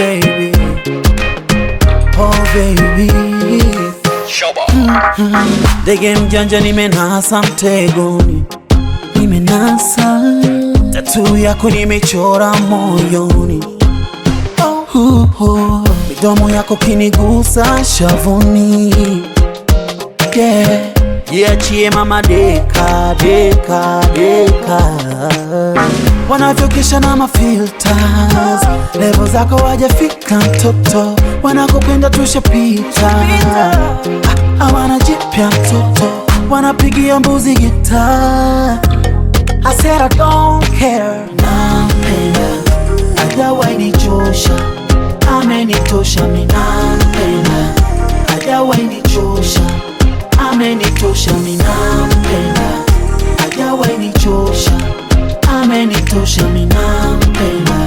baby, oh baby. Ndege mjanja nimenasa mtegoni, nimenasa tatu yako nimechora moyoni. Oh, oh, midomo yako kinigusa shavuni yeah. Jiachie mama deka deka deka, wanavyokesha na mafilters, levo zako wajafika mtoto, wanakopenda tushapita, Ah, hawana jipya mtoto, wanapigia mbuzi gita. I said I don't care, nampenda, hajawahi nichosha, amenitosha, mi nampenda, hajawahi nichosha amenitosha minampenda, hajawahi nichosha, amenitosha minampenda.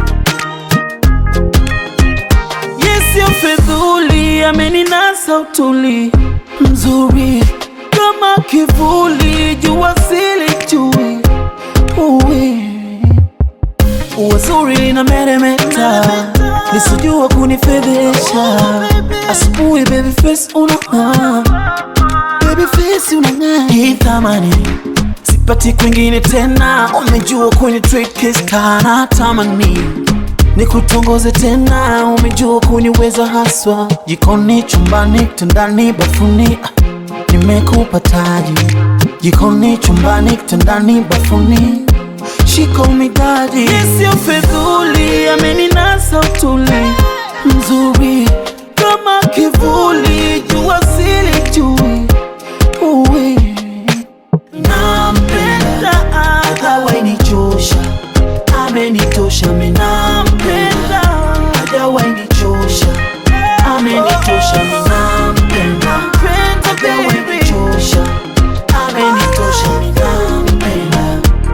Yesio fedhuli, ameninasa utuli mzuri kama kivuli, jua silijui uwi uwazuri na meremeta, nisijua kunifedhesha asubuhi, baby face unang'aa baby face unang'aa, hii thamani sipati kwingine tena, umejua kwenye tricks kana tamani nikutongoze tena, umejua kuniweza haswa, jikoni, chumbani, kitandani, bafuni, ah, nimekupa taji, jikoni, chumbani, kitandani, bafuni, shiko midadi, sio fedhuli, ameninasa utuli mzuri kama kivuli, jua silijui uwi nampenda, hajawahi nichosha, amenitosha, mi nampenda, hajawahi nichosha, amenitosha, mi nampenda, hajawahi nichosha, amenitosha, mi nampenda.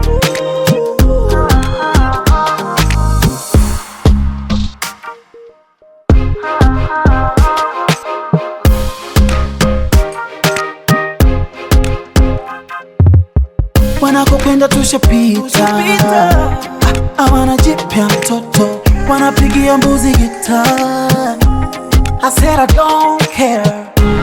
wanakopenda tushapita, Ah, hawana jipya mtoto, wanapigia mbuzi gita. I said I don't care,